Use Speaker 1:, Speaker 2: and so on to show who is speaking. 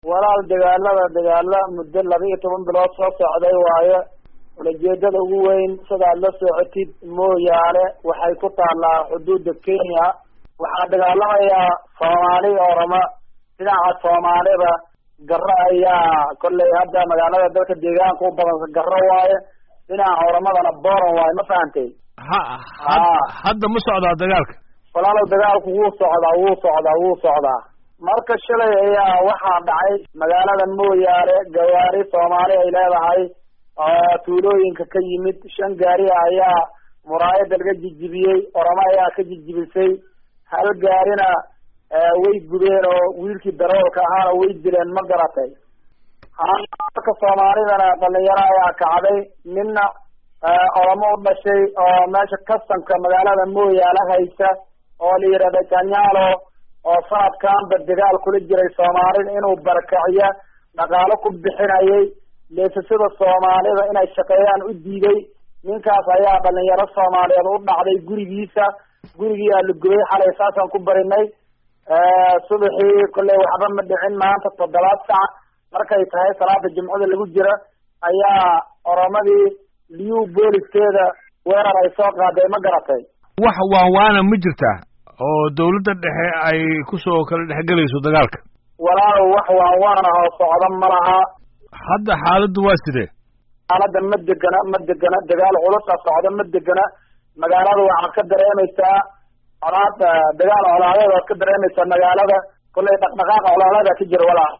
Speaker 1: walaal dagaalada dagaala muddo laba iyo toban bilood soo socday waayo ulajeedada ugu weyn sidaad la socotid mooyaane waxay ku taallaa xuduudda kenya waxaa dagaalamayaa soomaali orama dhinaca soomaalida garo ayaa kollay hadda magaalada dalka deegaanka u badan garo waaye dhinaca oramadana boran waaye ma fahantay
Speaker 2: ha had- hadda ma socdaa dagaalka
Speaker 1: walaalow dagaalku wuu socdaa wuu socdaa wuu socdaa marka shalay ayaa waxaa dhacay magaalada mooyaane gawaari soomaali ay leedahay oo tuulooyinka ka yimid shan gaari ayaa muraayada laga jijibiyey oramo ayaa ka jijibisay hal gaarina way gubeen oo wiilkii daroolka ahaana way dileen ma garatay marka soomaalidana dhalinyaro ayaa kacday ninna oramo u dhashay oo meesha kastanka magaalada mooyaale haysa oo la yidhahda janyaalo oo sanadkanba dagaal kula jiray soomaalida inuu barakaciyo dhaqaalo ku bixinayay leesasada soomaalida inay shaqeeyaan u diiday ninkaas ayaa dhalinyaro soomaaliyeed u dhacday gurigiisa gurigiiaa la gubay xalay saasaan ku barinay subaxii kolley waxba ma dhicin maanta toddobaad sac markay tahay salaada jimcada lagu jiro ayaa oromadii liyu booliskeeda weerar ay soo qaaday ma garatay
Speaker 2: wax waanwaana ma jirtaa oo dawladda dhexe ay kusoo kala dhexgelayso dagaalka
Speaker 1: walaalow wax waanwaan ah oo socda ma laha
Speaker 2: hadda xaaladdu waa sidee
Speaker 1: xaaladda ma degana ma degana dagaal culusa socda ma degana magaalada waxaad ka dareemaysaa colaad dagaal colaadeed oad ka dareemaysaa magaalada kollay dhaqdhaqaaqa colaadeeda ka jira walaal